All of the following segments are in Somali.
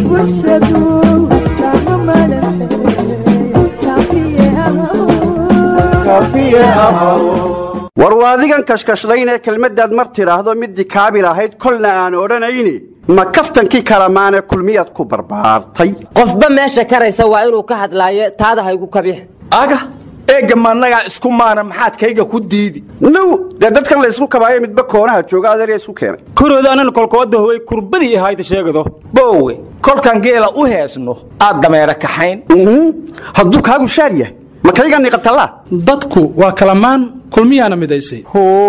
bulshadu kama war waadigan kashkashlaynee kelmaddaad mar tidhaahdo middii kaabil ahayd kolna aan odhanayni ma kaftankii kalamaane kulmiyaad ku barbaartay qofba meesha karaysa waa inuu ka hadlaayo taada haygu kabix aga eegga maannagaa isku maana maxaad kayga ku diidi now dee dadkan la ysku kabaayo midba koonaha jooga adeerya isku keenay kurooda anan kolkooda howay kurbadii ahayda sheegado boowe kolkan geela u heesno aad dameera kaxayn hadduu kaagu shaar yahay ma kayga niqatallaa dadku waa kalamaan kulmiyaana midaysay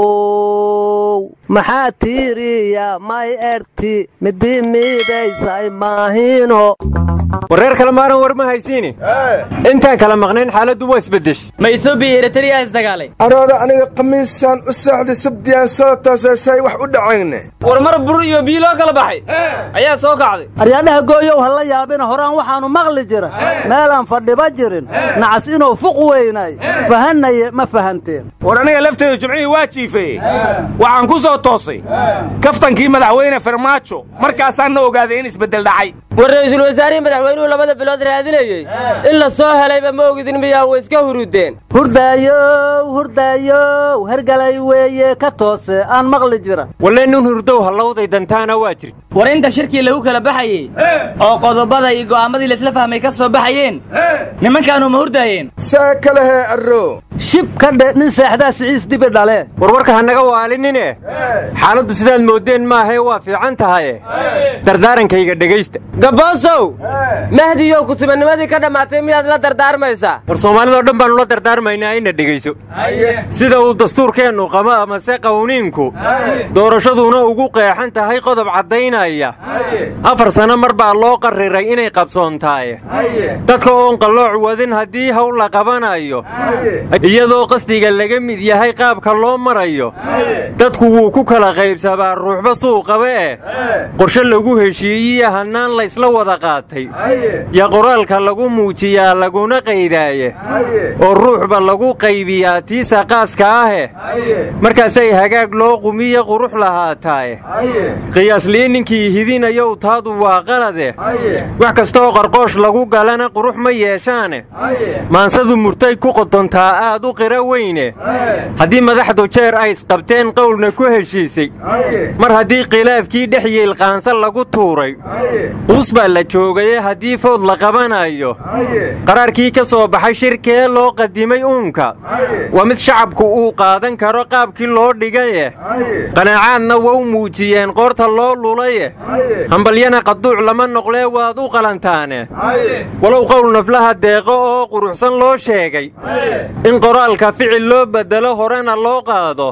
how maxaa tiiriya may erti midii miidaysay maahino wareer kale maaran war ma haysiini intaan kala maqnayn xaaladdu waa isbeddesh ma etoobiya eritariya isdagaalay arooda aniga khamiisaan u socday sabdiyaan soo tooseysay wax u dhacayne war mar bur iyo biiloo kala baxay ayaa soo kacday aryaadhaha gooyow ha la yaabina horaan waxaannu maqli jira meelaan fadhiba jirin nacas inuu fuq weynay fahanaye ma fahanteen war aniga lafteedu jimcihii waa jiifeye waxaan ku soo toosay kaftankii madaxweyne farmaajo markaasaan na ogaaday in isbeddel dhacay war ra'iisul wasaarihii madaxweynuhu labada bilood raadinayey in la soo helayba ma ogidin miyaa way iska hurudeen hurdaayow hurdaayow hergalay weeye ka toose aan maqli jira walle nin hurdow hallowday dantaana waa jirta war inta shirkii lagu kala baxayey oo qodobada iyo go'aamadii laisla fahmay ka soo baxayeen nimankaanu ma hurdaayeen saa kalehee arro shib ka dhe nin seexdaa siciis dibi dhale warwarka ha naga waalinine xaaladdu sidaad mooddeen maahee waa fiican tahaye dardaarankayga dhegaysta gaboosow mahdiyow kusubannimadii ka dhammaatay miyaad la dardaarmaysaa war soomaalidao dhan baannu la dardaarmaynaa ina dhegayso sida uu dastuurkeennu qabo amase qawniinku doorashaduna ugu qeexan tahay qodob caddaynaya afar sanno mar baa loo qarriray inay qabsoontaaye dadka oon qallooc wadin haddii hawl la qabanayo iyadoo qasdiga laga mid yahay qaabka loo marayo dadku wuu ku kala qaybsabaa ruuxba suu qaba eh qorshe lagu heshiiyiya hannaan laysla wada qaatay yaa qoraalka lagu muujiyaa laguna qaydaaye oo ruuxba lagu qaybiyaa tiisa qaaska ahe markaasay hagaag loo qumiya qurux lahaataaye qiyaasliin ninkii hidinayow taadu waa qalade wax kastaoo qarqoosh lagu galana qurux ma yeeshaane maansadu murtay ku qodontaa aad u qira weyne haddii madaxdu jeer ay isqabteen qowlna ku heshiisay mar haddii khilaafkii dhex yiilqaansa lagu tuuray quus baa la joogaye haddii fowd la qabanayo qaraarkii ka soo baxay shirkee loo qadimay uunka waa mid shacabku uu qaadan karo qaabkii loo dhigaye qanaacaadna wau muujiyeen qoorta loo lulaye hambalyana qaduuc lama noqlee waad u qalantaane walow qowl naflaha deeqo oo quruxsan loo sheegay in qoraalka ficil loo beddelo horena loo qaado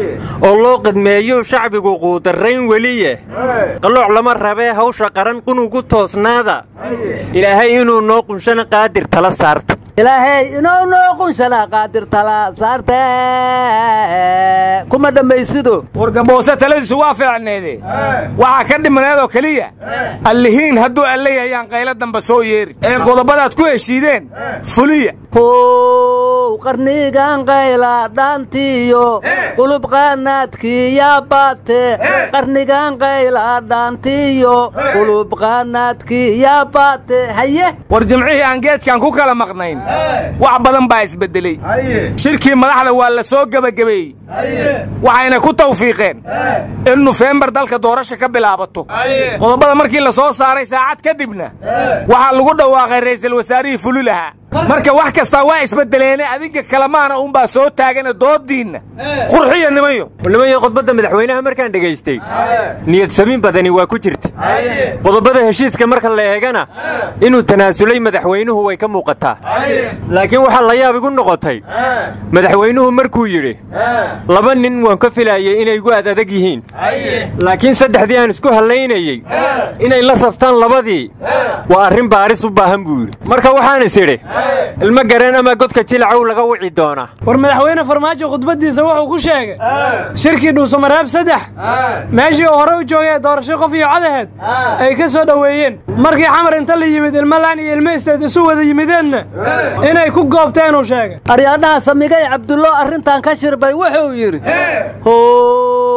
oo loo qidmeeyo shacbigu quudarrayn weliye qallooc lama rabee hawsha qaran qunugu toosnaada ilaahay inuu noo qunshana qaadir tala saarto ilaahay inuu noo qunshana qaadir tala saarte kuma dhammaysido war gaboose taladiisu waa fiicneede waxaa ka dhimaneedoo keliya allihiin hadduu alle yahayaan qaylo damba soo yeeri ee qodobadaad ku heshiideen fuliya how qarnigan qayla dhaantiyo qulub qaanaadkii yaa baate qarnigan qayla dhaantiyo qulub qaanaadkii yaa baate haye war jimcihii aan geedkan ku kala maqnayn wax badan baa isbeddeley shirkii madaxda waa la soo gebagabeeyey waxayna ku tawfiiqeen in nofembar dalka doorasha ka bilaabato qodobada markii la soo saaray saacad kadibna waxaa lagu dhawaaqay ra'iisul wasaarihii fuli lahaa marka wax kastaa waa isbeddeleene adinka kalamaana uunbaa soo taagana doodiinna qurxiya nimayo nimayo khudbadda madaxweynaha markaan dhegaystay niyad samiin badani waa ku jirta qodobada heshiiska marka la eegana inuu tanaasulay madaxweynuhu way ka muuqataa laakiin waxaa la yaab igu noqotay madaxweynuhu markuu yidhi laba nin waan ka filaayay inay igu ad adag yihiin laakiin saddexdii aan isku hallaynayey inay la saftaan labadii waa arrin baaris u baahan buu yidhi marka waxaan is idhi ilmo gareen ama godka jilacow laga wici doonaa war madaxweyne farmaajo khudbaddiisa wuxuu ku sheegay shirkii dhuusamareeb saddex meeshii uu hore u joogay doorasho qof iyo cadaheed ay ka soo dhoweeyeen markii xamar inta la yimid ilmalaan iyo ilmo isteed isu wada yimideenna inay ku goobteen uu sheegay aryaadhaha samigay cabdullo arrintan ka shirbay wuxuu yidhi how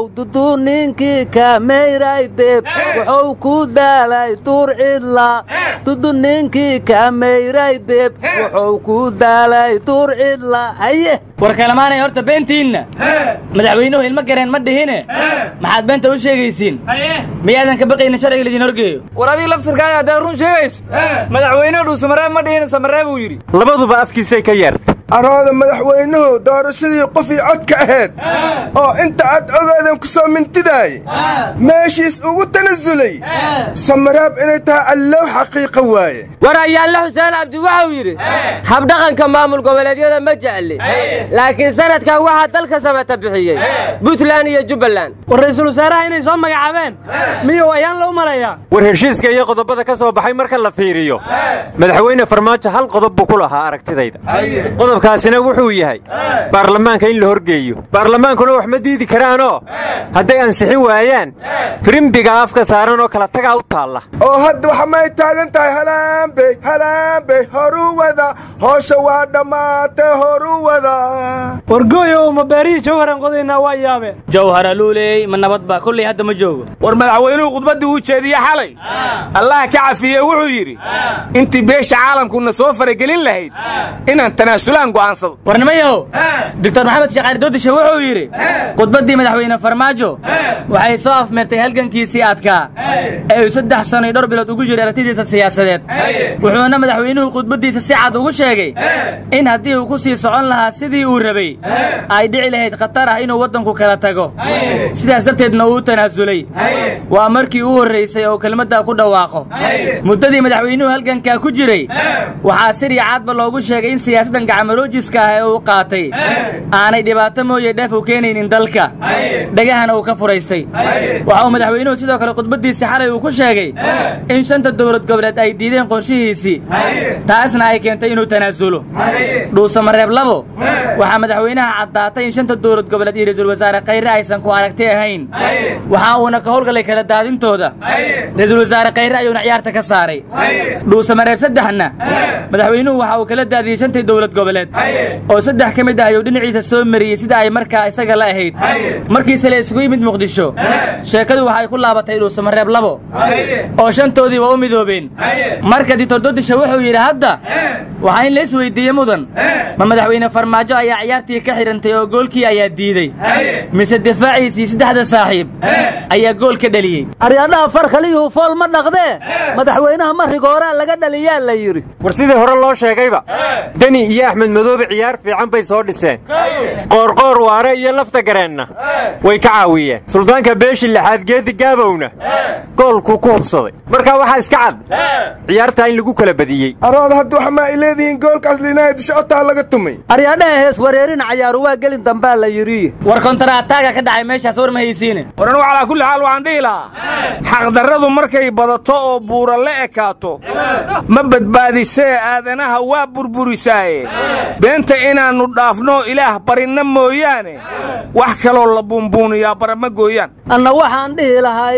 duduu ninkii kaameyray deb wuxuu ku daalay duur cidla dudu ninkii kaameyray deb wuxuu ku daalay duur cidla haye war kalamaanay horta beentiinna madaxweynuhu ilmo gareen ma dhihine maxaad beenta u sheegaysiin miyaadan ka baqaynin sharciga laydin horgeeyo war adiga laftirkaaga haddaad run sheegayso madaxweynuhu dhuusamareeb ma dhihina samaree buu yidhi labaduba afkiisay ka yeerta arooda madaxweynuhu doorashadii qofii codka ahayd oo inta aad ogaadan ku soo mintidaay meeshiis ugu tanasulay samaraab inay tahay allow xaqiiqa waaye war ayaanle xuseen cabdi waxau yidhi habdhaqanka maamul goboleedyada ma jecli laakiin sanadkan waxaa dalka samata bixiyey buntland iyo jubbaland war ra'iisul wasaaraha inay soo magacaabeen miyuu ayaan la u malayaa war heshiiska iyo qodobada ka soo baxay marka la fiiriyo madaxweyne farmaajo hal qodob buu ku lahaa aragtidayda qodobkaasina wuxuu yahay baarlamaanka in la horgeeyo baarlamaankuna wax ma diidi karaanoo hadday ansixin waayaan firimbiga afka saaran oo kala tagaa u taalla oo hadda waxa may taagan tahay halaambey halaambey horu wada hoosha waa dhammaatay horu wada wargooyow ma beerihii jawharan qodaynaa waa yaabeen jawhara luuley ma nabad baa kolley hadda ma joogo war madaxweynuhu khudbaddii uu jeediye xalay allah ka cafiye wuxuu yidhi intii beesha caalamkuna soo faragelin lahayd inaan tanaasulaan go'aansado war nimayahow doctor maxamed sheekh cali doodishe wuxuu yidhi khudbaddii madaxweyne farmaajo waxay soo afmeertay halgankiisii adkaa ee uu saddex sano iyo dhowr bilood ugu jiray aragtidiisa siyaasadeed wuxuuna madaxweynuhu khudbaddiisa si cad ugu sheegay in haddii uu ku sii socon lahaa sidii uu rabay ay dhici lahayd khatar ah inuu waddanku kala tago sidaas darteedna uu tanaasulay waa markii u horraysay oo kelmaddaa ku dhawaaqo muddadii madaxweynuhu halgankaa ku jiray waxaa sir iyo caadba loogu sheegay in siyaasaddan gacmaloojiska ah ee uu qaatay aanay dhibaato mooye dheef u keenaynin dalka dhegahana uu ka furaystay waxa uu madaxweynuhu sidoo kale khudbaddiisii xalay uu ku sheegay in shanta dowlad goboleed ay diideen qorshihiisii taasna ay keentay inuu tanaasulo dhuusamareeb labo waxaa madaxweynaha caddaatay in shanta dowlad goboleed iyo ra-iisul wasaare khayre aysan ku aragti ahayn waxa uuna ka howlgalay kala daadintooda ra-iisul wasaare khayre ayuuna ciyaarta ka saaray dhuusamareeb saddexna madaxweynuhu waxa uu kala daadiyey shantii dowlad goboleed oo saddex ka mid ah ayuu dhinaciisa soo mariyey sida ay markaa isaga la ahayd markiise la isugu yimid muqdisho sheekadu waxay ku laabatay dhuusamareeb labo oo shantoodiiba u midoobeen marka dictor dodisha wuxuu yidhi hadda waxaa in la isweydiiye mudan ma madaxweyne farmaajo ayaa ciyaartii ka xidhantay oo goolkii ayaa diidey mise difaaciisii saddexda saaxiib ayaa gool ka dheliyey aryadhaha far kaliyuhu fool ma dhaqdee madaxweynaha marigooraa laga dhaliyaa la yidhi war sidii hore loo sheegayba deni iyo axmed madoobe ciyaar fiican bay soo dhiseen qoorqoor waare iyo lafta gareenna way ka caawiyeen suldaanka beeshi lixaad geedi gaabowna goolkuu ku hubsaday markaa waxaa iska cad ciyaartaa in lagu kala badiyey arooda hadda waxa ma ay leedihiin goolkaas liinaaya dishotaa laga tumay aryadhaha hees wareerina cayaaru waa gelin dambaa la yidhi war kontaraataaga ka dhacay meeshaas war ma haysiine war anugu calaa kulli xaal waxaan dhihi lahaa xaqdarradu markay badato oo buura la ekaato ma badbaadisee aadanaha waa burburisaaye beenta inaannu dhaafno ilaah barinna mooyaane wax kaloo la buunbuuniyaa bara ma gooyaan anna waxaan dhihi lahay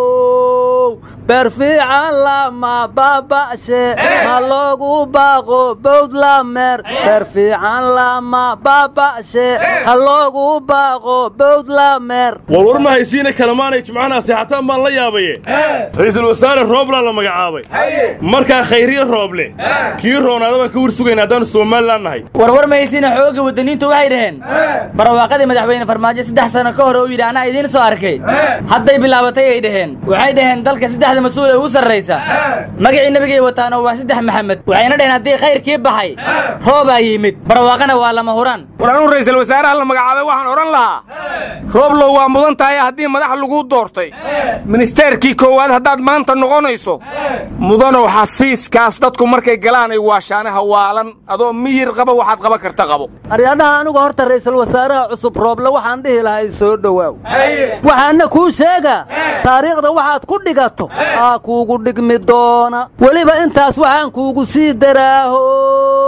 how beer fiican lama baaba'she ma loogu baaqo bowdlameer beer fiican lama baaba'she ha loogu baaqo bowdlameer warwar ma haysiina kalamaanay jimcaha seexataan baan la yaabaye ra'iisul wasaare rooblaan la magacaabay markaa khayriye rooble kii roonaada baan ka wir sugayna haddaannu somalilan nahay warwar ma haysiina xoogga waddaniintu waxay dhaheen barwaaqadii madaxweyne farmaajo saddex sano ka hore uu yidhi anaa idiin soo arkay hadday bilaabatay ay dhaheen waxay dhaheen dalka saddexda mas-uul ee ugu sarraysa magacii nebigay wataan oo waa saddex maxamed waxayna dhaheen haddii khayrkii baxay roobaa yimid barwaaqana waa lama huraan war anuu ra'iisul wasaaraha la magacaabay waxaan odhan lahaa rooblow waa mudan tahay haddii madax laguu doortay ministeerkii koowaad haddaad maanta noqonayso mudanow xafiiskaas dadku markay galaan ay waashaanaha waalan adoo miyir qaba waxaad qaban karta qabo aryadhaha anigu horta ra'iisul wasaaraha cusub rooble waxaan dhihi lahay soo dhowaaw waxaana kuu sheegaa taariikhda waxaad ku dhigato aa kuugu dhigmi doona weliba intaas waxaan kuugu sii daraahow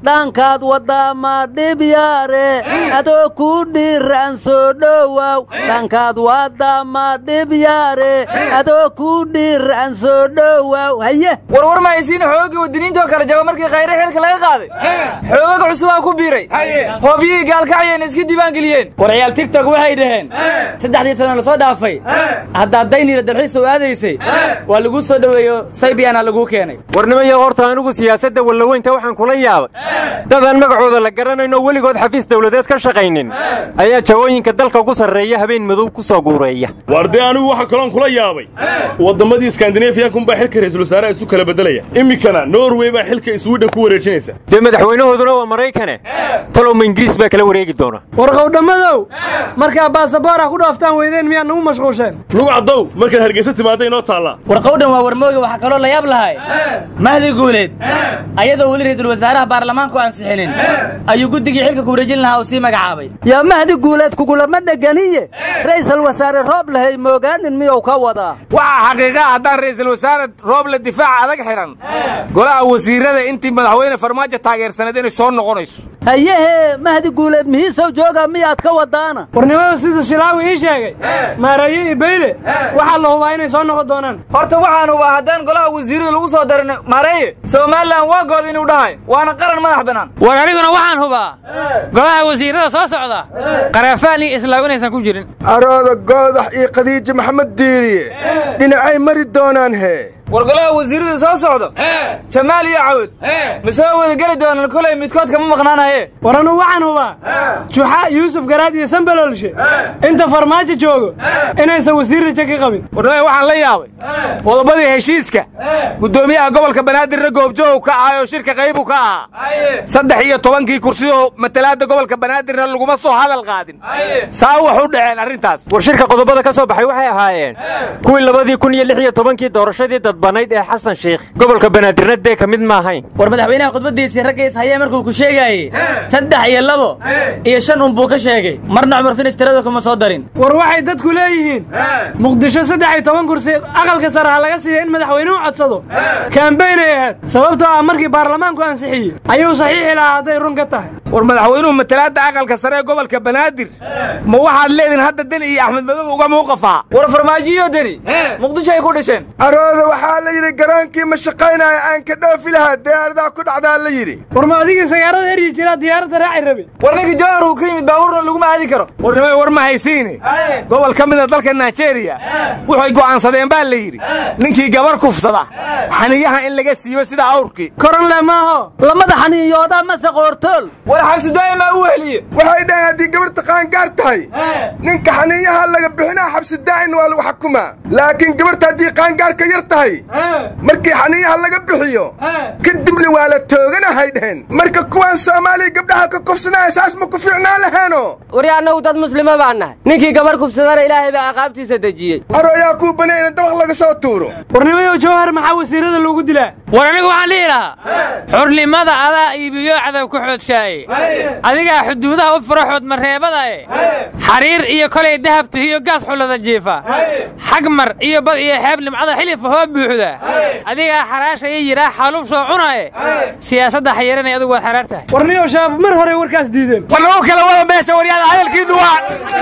dhankaad waddaa ma dhib yaare adoo kuu dhiiraan soo dhowow dhankaad waddaa ma dhib yaare adoo kuu dhiiraan soo dhowow haye warwar ma haysiin xoogii wadiniintoo kala jaba markii khayre xilka laga qaaday xoogaga cusubaa ku biiray hoobyihii gaalkacyayna iska diiwaangeliyeen war ciyaal tigtok waxay dhaheen saddexdii sano lasoo dhaafay haddaad dayniila dalxiis u aadaysay waa laguu soo dhoweeyo saybiyaana laguu keenay warnimayo horta anigu siyaasadda wallaweynta waxaan kula yaabay dadaan magacooda la garanayno weligood xafiis dawladeed ka shaqaynin ayaa jawooyinka dalka ugu sarreeya habeen madow ku soo guureeya waar dee anigu waxa kaloon kula yaabay wadammadii iskandinafiyankunbaa xilka ra'iisul wasaaraha isu kala beddelaya iminkana norway baa xilka swidhen ku wareejinaysa dee madaxweynahooduna waa maraykane talowma ingiriis baa kala wareegi doona warqowdhammadow markaa baasaboora ku dhaaftaan weydeen miyaa nagu mashquusheen lugu caddow markaad hargeysa timaadda inoo taallaa warqowdhan waa warmooge waxaa kaloo la yaab lahay mahdi guuleed ayadoo weli ra'iisul wasaaraha baarlamaanku ansixinin ayuu guddigii xilka ku wareejin lahaa uu sii magacaabay yaa mahdi guuleed kugulama dheganiye ra'iisul wasaare roob lahay moogaanin miyuu ka wadaa waxaa xaqiiqaa haddaan ra'iisul wasaare rooble difaaca adag xidhan golaha wasiirada intii madaxweyne farmaajo taageersaneed inay soo noqonayso hayehe mahdi guuleed mihiisow jooga miyaad ka wadaana warnimada sida shilaawi ii sheegay maaraye iyo bayle waxaa la hubaa inay soo noqon doonaan horta waxaan hubaa haddaan golaha wasiirada lagu soo darin maareye somalilan waa good inuu dhahay waana qaran madax bannaan war aniguna waxaan hubaa golaha wasiirada soo socda qaraafaan iyo islaaw inaysan ku jirin arooda goodax iyo khadiija maxamed diiriye dhinacay mari doonaan hee war golaha wasiirada soo socdo jamaal iyo cawd ma soo wada geli doonaan kolay midkood kama maqnaanaye war anuu waxaan hubaa juxa yuusuf garaad iyo sambaloolshe inta farmaajo joogo inaysan wasiir raje ka qabin warnimay waxaan la yaabay qodobadii heshiiska guddoomiyaha gobolka banaadirna goobjoow ka ahay oo shirka qaybu ka ahaa saddex iyo tobankii kursiyoo matalaadda gobolka banaadirna laguma soo hadal qaadin saa wax u dhaceen arrintaas war shirka qodobada ka soo baxay waxay ahaayeen kuwii labadii kun iyo lix iyo tobankii doorashadii dadbanayd ee xasan sheikh gobolka banaadirna dee ka mid ma ahayn war madaxweynaha khudbaddiisii ragga is hayee markuu ku sheegaayey saddex iyo labo iyo shan un buu ka sheegay marna cumar finish tirada kuma soo darin war waxay dadku leeyihiin muqdisho saddex iyo toban kursi aqalka sare ha laga siiya in madaxweynuhu codsado kaambeynay ahayd sababtoo ah markii baarlamaanku ansixiyey ayuu saxiixi lahaa hadday run ka tahay war madaxweynuhu matalaadda aqalka sare ee gobolka banaadir ma waxaad leedihin hadda deni iyo axmed madow uga muuqafaa war farmaajiyo deni muqdisho ay ku dhasheen arooda waxaa la yidhi garoonkii ma shaqaynaya aan ka dhoofi lahaa diyaaradaa ku dhacdaa la yidhi war ma adigii sagaarada eryi jiraa diyaaradda raaci rabi war ninkii jawhar uu ka yimid baabuurna laguma aadi karo warnimay war ma haysiine gobol ka mida dalka naijeeriya waxay go'aansadeen baa la yidhi ninkii gabar kufsada xaniyaha in laga siibo sida awrkii koronle maaho lamada xaniyoodaa mase qoortool war xabsi daa'imaa u weheliye waxay dhaheen haddii gabarta qaangaar tahay ninka xaniyaha laga bixinaa xabsi daa'in waa lagu xukumaa laakiin gabarta haddii qaangaarka yar tahay markii xaniyaha laga bixiyo kadibna waa la tooganahay dhaheen marka kuwaan soomaaliya gabdhaha ka kufsanaya saas ma ku fiicnaan laheeno wari annagu dad muslima baan nahay ninkii gabar kufsadana ilaahay baa aqaabtiisa dejiyey arooyaa kuu banay in dabaq laga soo tuuro warnimayow jawhar maxaa wasiirada loogu dilaa war anigu waxaan dhihi lahaa xurnimada adaa iibiyo cadow ku xoodshaayey adigaa xuduudaha u fura xoodmareebadae xariir iyo kolay dahab tihiyo gaas xullada jiifa xagmar iyo bad iyo xeeb nimcada xilifa hoo buuxda adigaa xaraashaya yidhaa xaluuf soo cunaye siyaasadda xayiranay adigu waad xaraar tahay warniyow shabaab mar hore warkaas diideen war lagu kala wada meesha waryaada hadalkiinu waa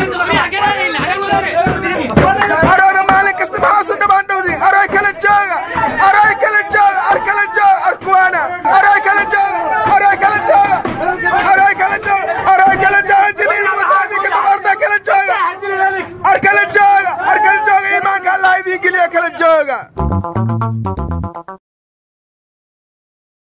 arooda maalin kasta maxaa su dhabaan dhowdi aroy kala jooga aroy kala jooga ar kala jooga arkuwaana aroy kala jooga aroy kala jooga aroy kala jooga aroy kala jooga jiliin wadaadi ka dabarta kala jooga ar kala jooga ar kala jooga iimaanka allah idiin geliya kala jooga